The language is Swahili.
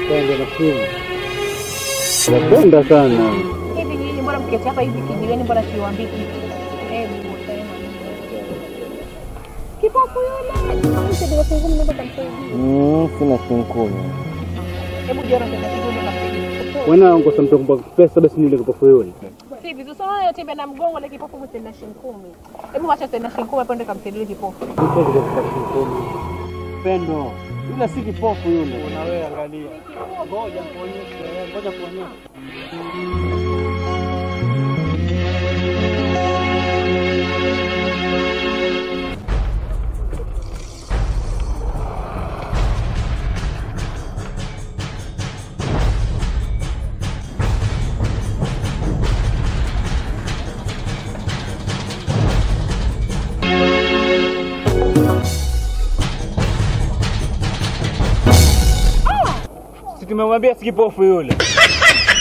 Pendo na simu. Napenda sana. Hivi nyinyi mbona mketi hapa hivi kijiweni, mbona siwaambii kitu? Hebu tena. Kipofu yule. Mse ndio kunguni ndio tamsaidia. Mm, sina shilingi kumi. Hebu jora tena kidogo na msaidia. Wana ngosa mtu kumpa pesa basi nile kipofu yule. Si vizuri sana yatembea na mgongo ile kipofu mse na shilingi kumi. Hebu acha tena shilingi kumi hapo ndio kamsaidia kipofu. Kipofu kwa shilingi kumi. Pendo. Yule si kipofu yule. Na wewe angalia. Ngoja kuonyesha, ngoja kuonyesha. Si tumemwambia si kipofu yule.